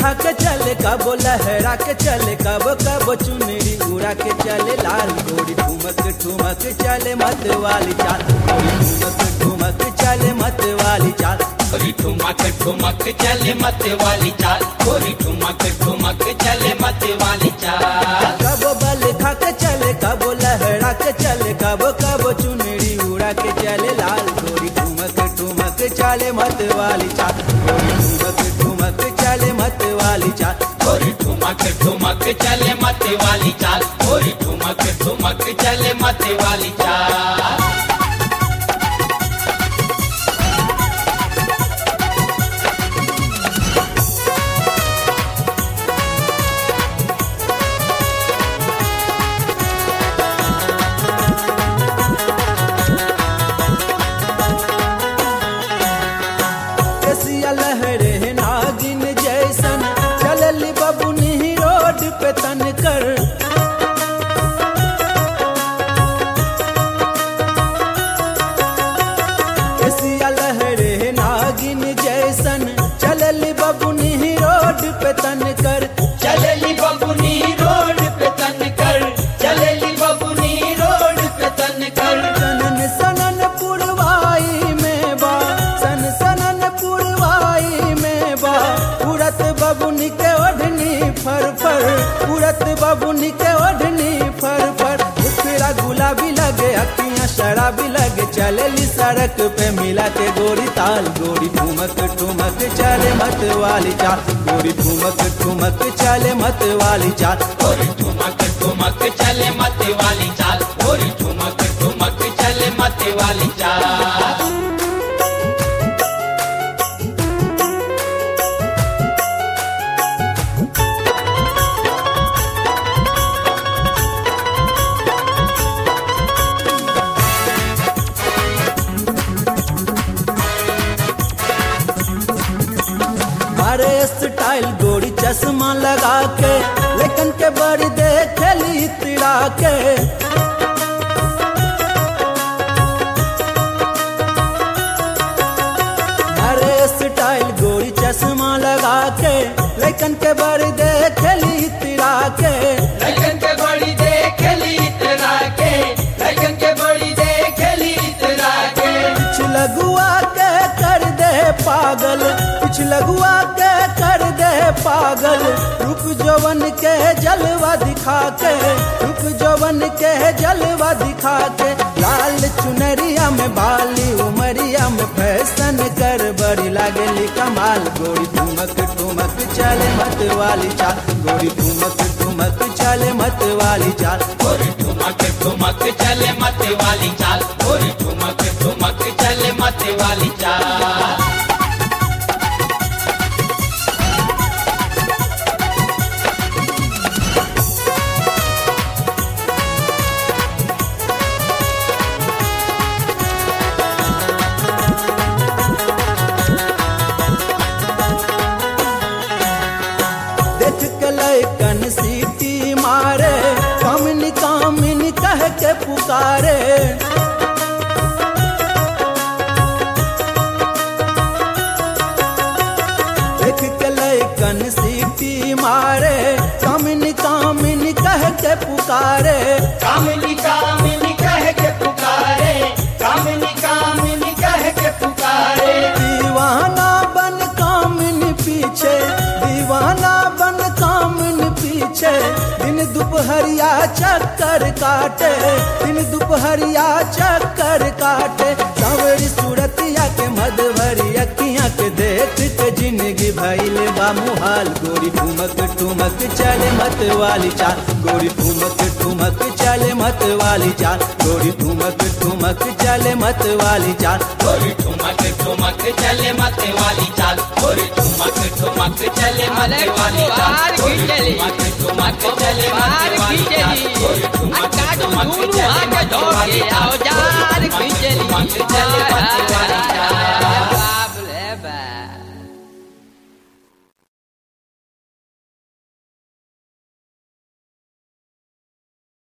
खा के चले कबो लहरा के चले कबो कबो चुनरी उड़ा के चले लाल गोरी ठुमक ठुमक चले मत वाली चाल गोरी ठुमक ठुमक चले मत वाली चाल गोरी ठुमक ठुमक चले मत वाली चाल गोरी ठुमक ठुमक चले मत वाली चाल कबो बल खा के चले कबो लहरा के चले कबो कबो चुनरी उड़ा के चले लाल गोरी ठुमक ठुमक चले मत वाली चाल गोरी ठुमक ठुमक चले मत वाली चाल गोरी ठुमक ठुमक चले मत वाली चाल गोरी ठुमक ठुमक चले मत वाली चाल केसिया लहरे नागिन जैसन चलल बबुनी रोड पे तन कर केसिया लहरे नागिन जैसन चलल बबुनी रोड पे तन कर चलेली बबुनी रोड पे तन कर चलेली बबुनी रोड पे तन कर सनन सनन पुरवाई में बा सन सनन पुरवाई में बा उड़त बबुनी के ओढ़नी फर फर उड़त बबुनी के ओढ़नी फर फर उखड़ा गुलाबी लगे अखियां शराबी लगे चलेली सड़क पे मिला के गोरी ताल गोरी ठुमक ठुमक चले मत वाली चाल गोरी ठुमक ठुमक चले मत वाली चाल गोरी ठुमक ठुमक चले मत वाली चाल गोरी ठुमक ठुमक चले मत वाली चाल अरे स्टाइल गोरी चश्मा लगा के लेकिन के बड़ी देखली तिड़ा के अरे स्टाइल गोरी चश्मा लगा के लेकिन के बड़ी देखली तिड़ा के लगन के बड़ी देखली इतरा के लगन के बड़ी देखली इतरा के कुछ लगुआ के कर दे पागल कुछ लगुआ के कर दे पागल रुक जवन के जलवा दिखा के रुक जवन के जलवा दिखा के लाल चुनरिया में बाली उमरिया में फैशन कर बड़ी लागली कमाल गोरी ठुमक ठुमक चले मत वाली चाल गोरी ठुमक ठुमक चले मत वाली चाल गोरी ठुमक ठुमक चले मत वाली चाल गोरी ठुमक ठुमक चले मत वाली चाल देख के लैकन सीटी मारे कामिनी कामिनी कह के पुकारे देख के लैकन सीटी मारे कामिनी कामिनी कह के पुकारे कामिनी कामिनी कह के पुकारे कामिनी कामिनी कह के पुकारे दीवाना बन कामिनी पीछे दीवाना बन कामिनी पीछे दिन दोपहरिया चक्कर काटे दिन दोपहरिया चक्कर काटे सावरी सूरतिया के मधुबरी अखियां के देख के जिंदगी भइले बा मुहाल गोरी ठुमक ठुमक चले मत वाली चाल गोरी ठुमक ठुमक चले मत वाली चाल गोरी ठुमक ठुमक चले मत वाली चाल गोरी ठुमक ठुमक चले मत वाली चाल गोरी ठुमक ठुमक चले मत अरे वाली चाल बाहर गोरी खींचली। ठुमक ठुमक चले मत बाहर वाली चाल खींचली। गोरी ठुमक आ काटू ठुमक दूनु चले आके मत वाली धोके चाल औजार गोरी ठुमक खींचली। ठुमक चले मत वाली चाल